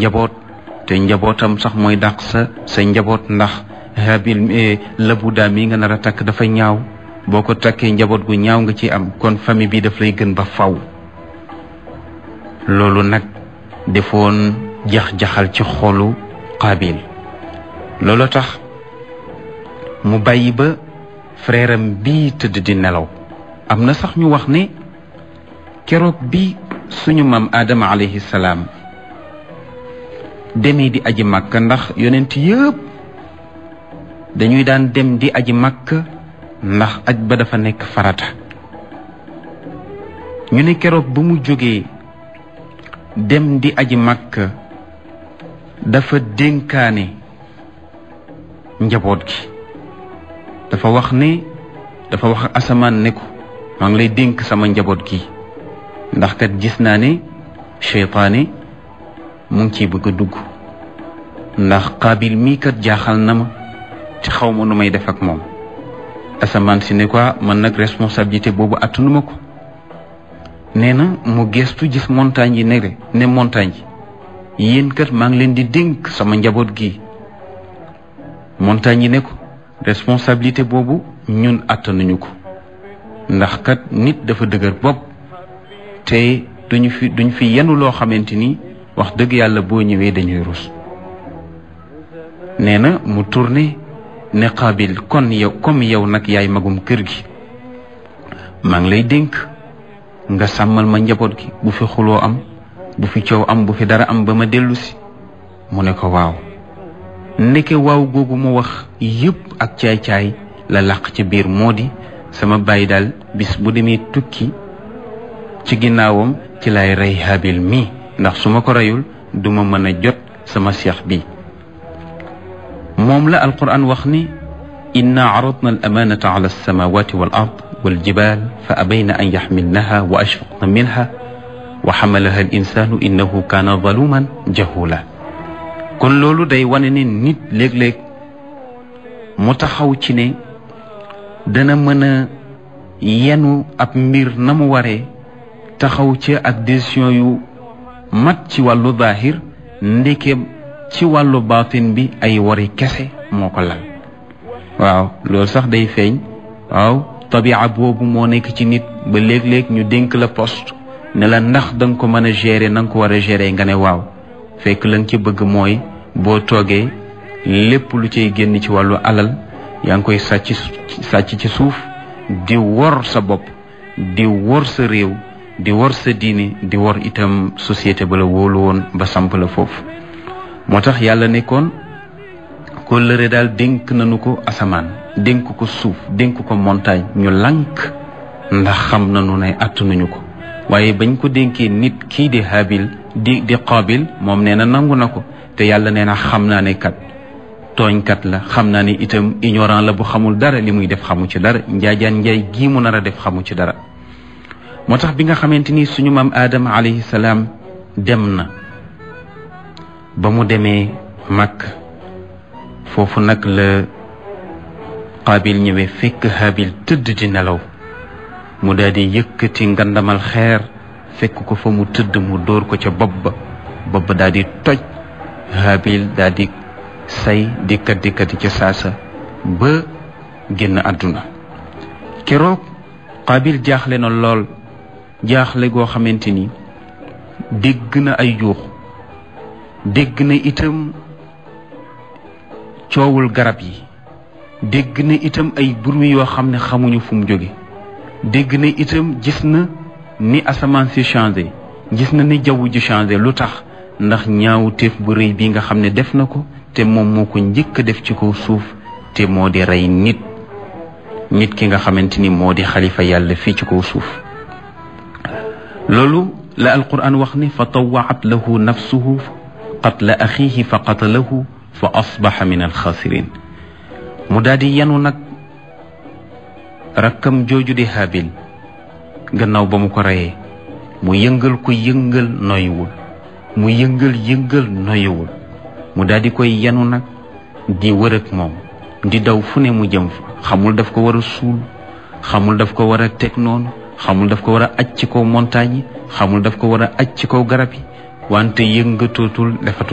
njaboot te njabootam sax mooy dàq sa sa njaboot ndax habil labu daa mi nga nar a takk dafa ñaaw boo ko takkee njaboot gu ñaaw nga ci am kon famille bi daf lay gën ba faw loolu nag defoon jax-jaxal ci xolu Qaabil loolu tax mu bàyyi ba frère am bii tëdd di nelaw am na sax ñu wax ne keroog bi suñu maam Adama alayhi salaam demee di aji màkk ndax yonent yëpp dañuy daan dem di aji màkk ndax aj ba dafa nekk farata ñu ne keroog ba mu jógee dem di aji màkk dafa dénkaane njaboot gi dafa wax ne dafa wax asamaan ne ko maa ngi lay dénk sama njaboot gi ndax kat gis naa ne seytaane mu ngi ciy bëgg a dugg ndax qaabil mii kat jaaxal na ma ci xaw ma nu may def ak moom asamaan si ne quoi man nag responsabilité boobu attanuma ko nee na mu gestu gis montagne yi ne ne montagne yi yéen kat maa ngi leen di dénk sama njaboot gi montagne yi ne ko responsabilité boobu ñun attanuñu ko ndax kat nit dafa dëgër bopp te duñu fi duñ fi yenu loo xamante ni wax dëgg yàlla boo ñëwee dañuy rus nee na mu tourné ne Qaabil kon yow comme yow nag yaay magum kër gi maa ngi lay dénk nga sàmmal ma njaboot gi bu fi xuloo am bu fi coow am bu fi dara am ba ma dellu si mu ne ko waaw ndeke waaw googu mu wax yëpp ak caay-caay la làq ci biir moo di sama bàyyi daal bis bu demee tukki ci ginnaawam ci lay rey Haabil mii ndax su ma ko reyul duma mën a jot sama seex bi moom la alquran wax ni inna aradna al amanata ala alsamawati wal ard wal jibal fa abayna an yaxmilnaha wa ashfaqna minha wa xamalaha al insanu innahu kaana zaluman jahula kon loolu day wane ne nit léeg-léeg mu taxaw ci ne dana mën a yenu ab mbir na mu waree taxaw ci ak décision yu mat ci wàllu zaahir ndeke ci wàllu baatin bi ay wari kese moo ko lal waaw loolu sax day feeñ waaw tabia boobu moo nekk ci nit ba léeg-léeg ñu dénk la poste ne la ndax da nga ko mën a gérer na nga ko war a gérer nga ne waaw fekk la nga ci bëgg mooy boo toogee lépp lu cay génn ci wàllu alal yaa ngi koy sàcc sàcc ci suuf di wor sa bopp di wor sa réew di wor sa diine di wor itam société ba la wóolu woon ba samp la foofu moo tax yàlla nekkoon kóllëre daal dénk nañu ko asamaan dénk ko suuf dénk ko montagne ñu lànk ndax xam nañu ne attanuñu ko waaye bañ ko dénkee nit kii di habil di di qaabil moom nee na nangu na ko te yàlla nee na xam naa ne kat tooñkat la xam naa ne itam ignorant la bu xamul dara li muy def xamu ci dara njaajaan njaay gii mu nar a def xamu ci dara moo tax bi nga xamante ni suñu maam aadama alayhi salaam dem na ba mu demee mag foofu nag la qaabil ñëwee fekk habil tëdd di nelaw mu daal di yëkkati ngandamal xeer fekk ko fa mu tëdd mu dóor ko ca bopp ba bopp ba daal di toj habil daal di say di kat di kat ca saasa ba génn àdduna keroog qaabil jaaxle na lool jaaxle goo xamante ni dégg na ay yuux dégg na itam coowul garab yi dégg na itam ay bruit yoo xam ne xamuñu fu mu jóge dégg na itam gis na ni asamaan si changé gis na ni jaww ji changé lu tax ndax ñaawu téef bu rëy bi nga xam ne def na ko te moom moo ko njëkk a def ci kaw suuf te moo di rey nit nit ki nga xamante ni moo di xalifa yàlla fii ci kaw suuf loolu la alquran wax ni fa tawaat lahu nafsuhu qatla axiihi fa qatalahu fa asbaxa min alxaasirin mu daal di yanu nag rakkam jooju di habil gannaaw ba mu ko reyee mu yëngal ko yëngal noyuwul mu yëngal yëngal noyuwul mu daal di koy yanu nag di wër ak moom di daw fu ne mu jëm fa xamul daf ko war a suul xamul daf ko war a teg noonu xamul daf ko war a aj ci kaw montagne yi xamul daf ko war a aj ci kaw garab yi wante yëngatootul dafa